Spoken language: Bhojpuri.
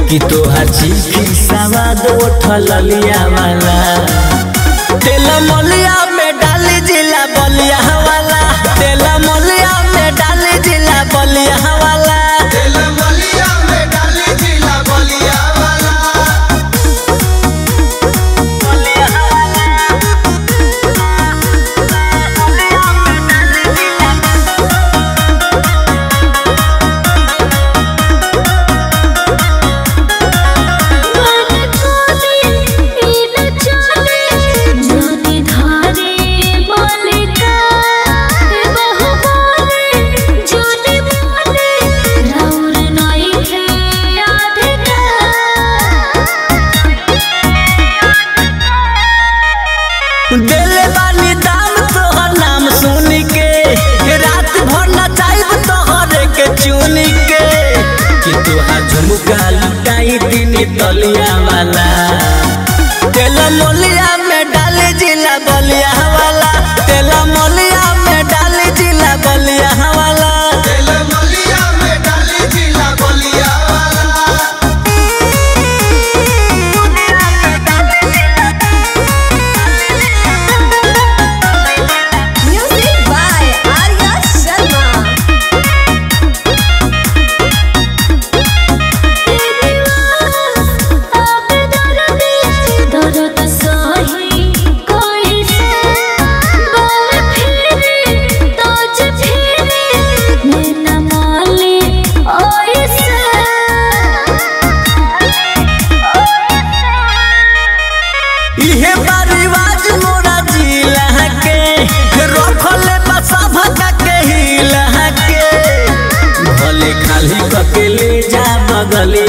कि तोहार चीखी सवाद उठल लिया वाला तेल मलिया में डाली जिला बलिया वाला तेल मलिया में डाली जिला बलिया वाला तेल मलिया में डाली जिला बलिया वाला मन कोने इन चले जोनी धारे मलिका बहु बोले जोनी बोले राउर नई है अधिका देले बानी दाम तोहर नाम सुन के रात भर नचाइब तोहरे के चुन के कि तोहार झुमका लुटाई दिन तलिया वाला तेल मोलिया में डाले जिला बलिया वाला तेल मोलिया में डाले जिला बलिया वाला तेल मलिया में डाली जिला बलिया वाला Music by Arya Sharma. अब दर्द दर्द सही कोई से बल फिरे तोज फिरे नैना माले ओइसे इहे बारिवाज मोरा जिला के रखले बसा भगा के हिला के भले खाली कके ले जा बगले